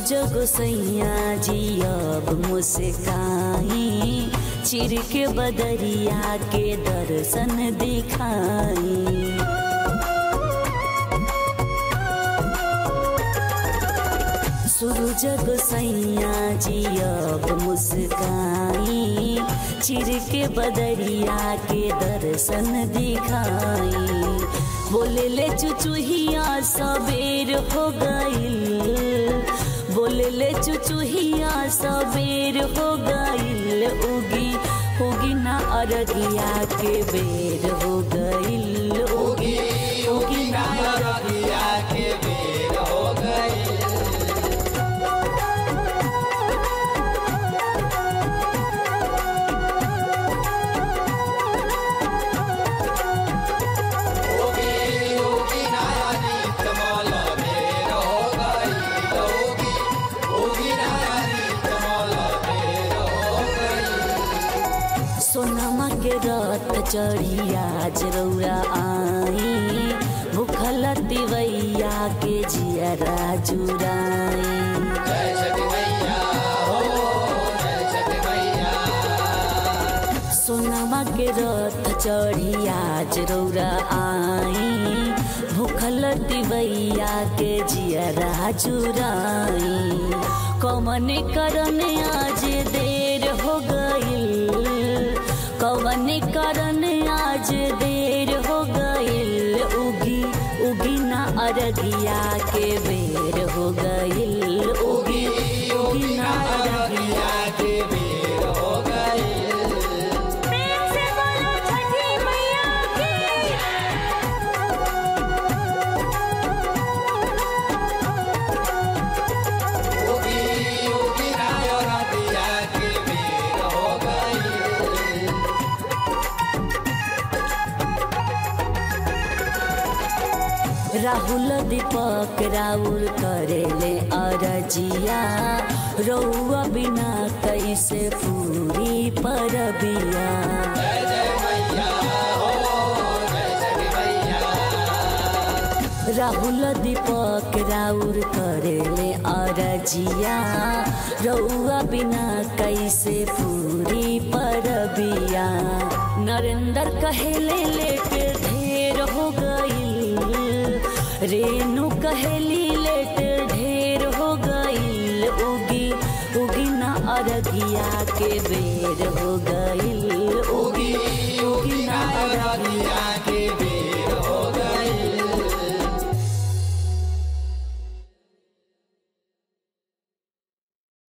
सूरज गोसैया जी अब मुस्काई चिर के बदरिया के दर्शन दिखाई सूरज गोसैया जी अब मुस्काई चिर के बदरिया के दर्शन दिखाई बोले ले चुचुहिया सबेर हो गईल बोले ले चुचुहिया सबेर हो गईल उगी उगी ना अरगिया के बेर हो गईल उगी उगी ना नदिया के बेर हो गई होगी होगी नारी कमल बेर हो गई होगी होगी नारी कमल बेर हो गई सोनमा के रत चढ़िया जरौरा आई भूखल तिवैया के जियरा जुराई जय छठी मैया हो जय छठी मैया सोनमा के रथ चढ़िया जरौरा आई भूखल तिवैया के जियरा जुराई कमन करन आज देर हो गईल कवन करन आज देर हो गईल उगी उगी ना अरगिया के बेर हो गईल उगी उगी ना अरगिया नदिया के बेर हो गई प्रेम से बोलो छठी मैया की होगी होगी नदिया के बेर हो गई राहुल दीपक राउर करेले अरजिया रौआ बिना कैसे पूरी परबिया जय जय मैया हो जय छठी मैया राहुल दीपक राउर करेले अरजिया रौआ बिना कैसे पूरी परबिया नरेंद्र कहेले लेट ढेर हो गईल रेणु कहेली लेट ढेर हो गईल उगी उगी ना अरगिया के बेर हो गईल उगी उगी ना अरगिया नदिया के